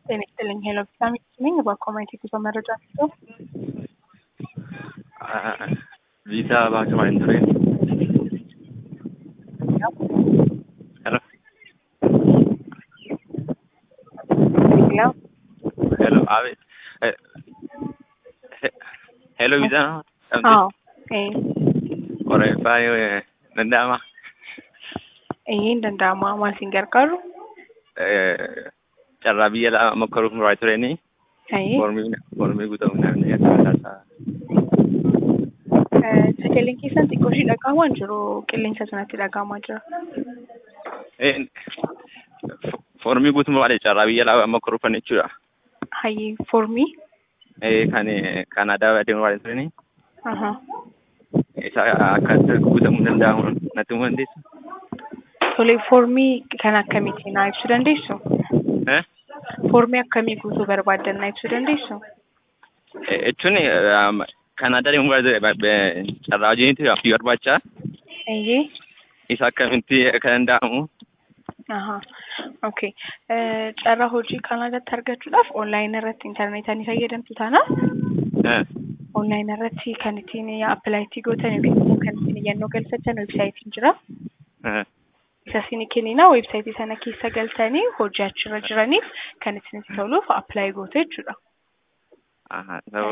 ጤና ይስጥልኝ ሄሎ ቪታሚን ነኝ። በኮሚኒቲ ጉዞ መረጃ ሲሰው ቪዛ ባክማን ትሬን ሄሎ ያው ሄሎ አቤት ሄሎ ቪዛ ነው አዎ ኤ ቆሬፋ danda'ama ይሄን danda'ama maal siin gargaaru carraa biyya lama mokkoruuf muraa tureni Ayee formii formii guutamuu namni akka sagaleen keessan xiqqoo ishii dhagahamaa jiru qilleensa sanatti dhagahamaa jira. formii guutummaa malee carraa biyya lama mokkoruufan jechuudha. Hayyee foormii Kan Kanaadaa deemuu waan tureni aha isa akkaataa guutamuu danda'amu natti himuu dandeessu. tole foormii kan akkamiitiin naa ibsuu dandeessu? Eh? Foormii akkamii guutuu barbaaddan naa ibsuu dandeessu? jechuun Kanaadaa deemuu waan carraa hojiitti fi barbaacha Ayyee isa akkamitti akka danda'amu aha okay carraa hojii Kanaadaatti argachuudhaaf onlaayinii irratti intarneetaan fayyadamtu taana onlaayinii irratti kan ittiin appilaayitii gootan yookiin immoo kan ittiin iyyannoo galfatan weebsaayitiin jira. isa isin kennina weebsaayitii sana keessa galtanii hojii achirra jiraniif kan isinitti toluuf appilaayi goote jechuudha.